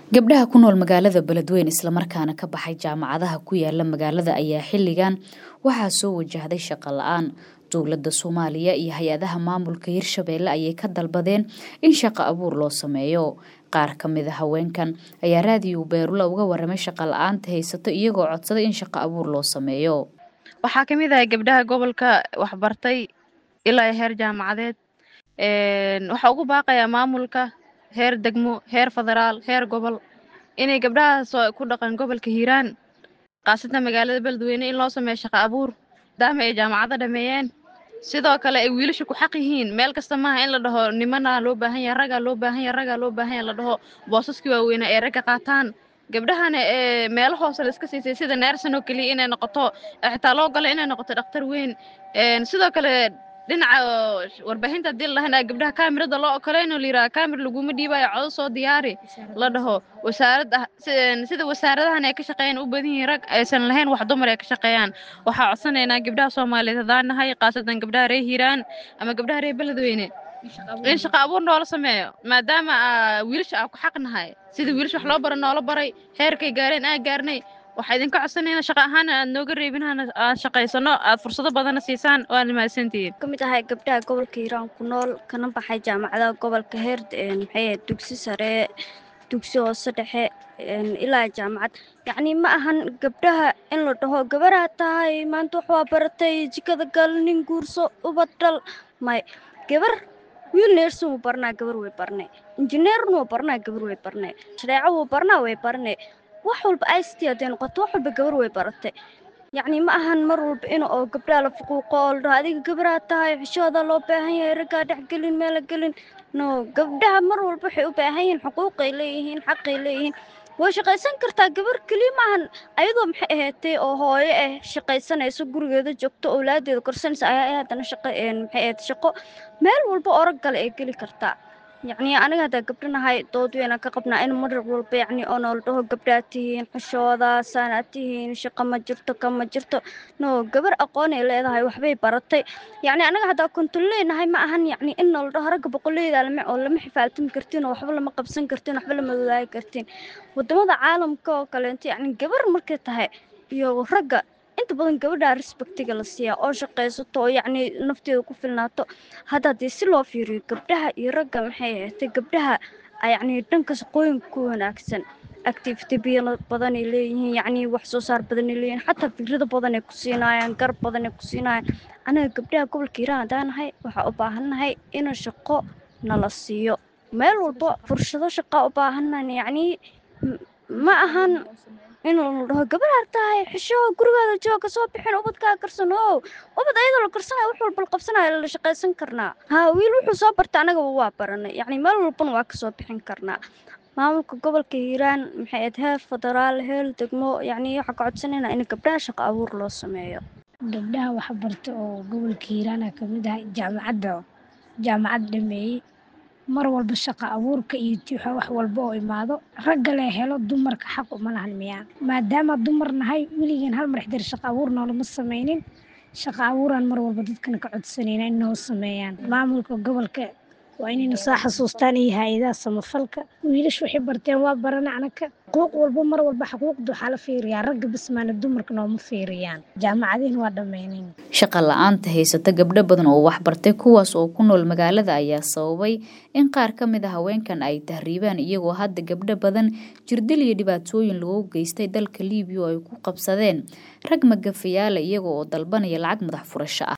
gabdhaha ku nool magaalada beledweyne islamarkaana ka baxay jaamacadaha ku yaala magaalada ayaa xilligan waxaa soo wajahday shaqo la-aan dowladda soomaaliya iyo hay-adaha maamulka hirshabeelle ayay ka dalbadeen in shaqo abuur loo sameeyo qaar ka mid a haweenkan ayaa raadiyo beerula uga waramay shaqo la-aanta haysato iyagoo codsaday in shaqo abuur loo sameeyo waxaa ka mid ahay gabdhaha gobolka waxbartay ilaa heer jaamacadeed waxaa ugu baaqayaa maamulka heer degmo heer federaal heer gobol inay gabdhahaas ku dhaqan gobolka hiiraan khaasatan magaalada beledweyne in loo sameeyo shaqo abuur maadaama ay jaamacado dhameeyeen sidoo kale ay wiilasha ku xaq yihiin meel kasta maaha in la dhaho nimana loo baahan yahay raggaa loo baahan yahay raggaa loo baahan yahay la dhaho boosaskii waaweynaa ay ragga qaataan gabdhahana ee meelo hoose la iska siisay sida neersan oo keliya inay noqoto xitaa loo galo inay noqoto dhakhtar weyn sidoo kale dhinaca warbaahinta haddii la dhahan gabdhaha kaamirada loo okoleyn oo la yidhaha kaamir laguma dhiibayo codo soo diyaari la dhaho wasaaradda sida wasaaradahan ay ka shaqeeyaan u badan yihiin rag aysan lahayn wax dumar ay ka shaqeeyaan waxaa codsanaynaa gabdhaha soomaaliyeed haddaan nahay khaasatan gabdhaha reer hiiraan ama gabdhaha reer beledweyne in shaqo abuur noola sameeyo maadaama wiilasha aa ku xaq nahay sida wiilasha wax loo bara noola baray heerkay gaareen aa gaarnay waxaa idinka codsanayna shaqa ahaan aad nooga reebinhana aad shaqaysano aad fursado badana siisaan waana mahadsantihiin ka mid ahay gabdhaha gobolka hiiraan ku nool kana baxay jaamacadaha gobolka heer maxay dugsi sare dugsi hoose dhexe ilaa jaamacad yacni ma ahan gabdhaha in la dhaho gabaraa tahay maanta wax waa baratay jikada gal nin guurso ubad dhal may gabar wiil neersin wuu barnaa gabar way barnay injineerna wuu barnaa gabar way barnay shareeco wuu barnaa way barnay wax walba i c t hadday noqoto wax walba gabar way baratay yacni ma ahan mar walba in oo gabdhaha la fuquuqo oo la dhaho adiga gabaraa tahay xishooda loo baahan yahay raggaa dhex gelin meela gelin no gabdhaha mar walba waxay u baahan yihiin xuquuqay leeyihiin xaqay leeyihiin way shaqaysan kartaa gabar keliya maahan ayadoo maxay ahaatay oo hooyo ah shaqaysanayso gurigeeda joogto owlaadeeda korsanaysa ayaa haddana shaqo maxay ahayd shaqo meel walba oo rag gale ay geli kartaa yacni aniga haddaa gabdhanahay dood weyna ka qabnaa in mar walba yacni oo noola dhaho gabdhaad tihiin xushooda saanaad tihiin shaqo ma jirto ka ma jirto no gabar aqoonay leedahay waxbay baratay yacni anaga haddaa konton leenahay ma ahan yacni in noola dhaho ragga boqoleyda lama oo lama xifaaltami kartiin oo waxba lama qabsan kartiin waxba lama wadaagi kartiin wadamada caalamka oo kaleento yacni gabar markay tahay iyo ragga inta badan gabadhaa respectiga la siiyaa oo shaqaysato oo yacni nafteeda ku filnaato hadda haddii si loo fiiriyo gabdhaha iyo ragga maxay ahaatay gabdhaha yacni dhanka shaqooyinka ku wanaagsan activity biyo badanay leeyihiin yacni wax soo saar badanay leeyihiin xataa fikrado badanay ku siinaayaan garab badanay ku siinaayaan anaga gabdhaha gobolka hiiraan haddaan nahay waxaa u baahannahay in shaqo nala siiyo meel walba fursado shaqaa u baahannahay yacni ma ahan in la dhaho gabar tahay xisho gurigaada jooga soo bixin ubadkaa karsan o ubad ayadoo la karsanayo wax walba la qabsanayo la shaqaysan karnaa haa wiil wuxuu soo barta anagaba waa baranay yacni meel walbana waa kasoo bixin karnaa maamulka gobolka hiiraan maxay ahayd heer federaal heer degmo yacni waxaa ka codsanayna in gabdhaha shaqo abuur loo sameeyo gabdhaha waxbarta oo gobolka hiiraana ka mid ah jaamacadda jaamacad dhameeyey mar walba shaqo abuurka iyo tiixa wax walba oo imaado ragga lee helo dumarka xaq uma lahan miyaa maadaama dumar nahay weligan hal mar xdir shaqo abuur noolama sameynin shaqo abuuraan mar walba dadkana ka codsanayna in noo sameeyaan maamulka gobolka waa inayna soo xasuustaan iyo hay-adaha samafalka wiilash waxay barteen waa barana anaka xuquuq walba mar walba xuquuqda waxaa la fiiriyaa ragga bismaana dumarka nooma fiiriyaan jaamacadihin waa dhammaynayn shaqa la-aanta haysata gabdho badan oo waxbartay kuwaas oo ku nool magaalada ayaa sababay in qaar ka mid a haweenkan ay tahriibaan iyagoo hadda gabdho badan jirdil iyo dhibaatooyin lagu geystay dalka liibiya oo ay ku qabsadeen rag magafayaala iyaga oo dalbanaya lacag madax furasho ah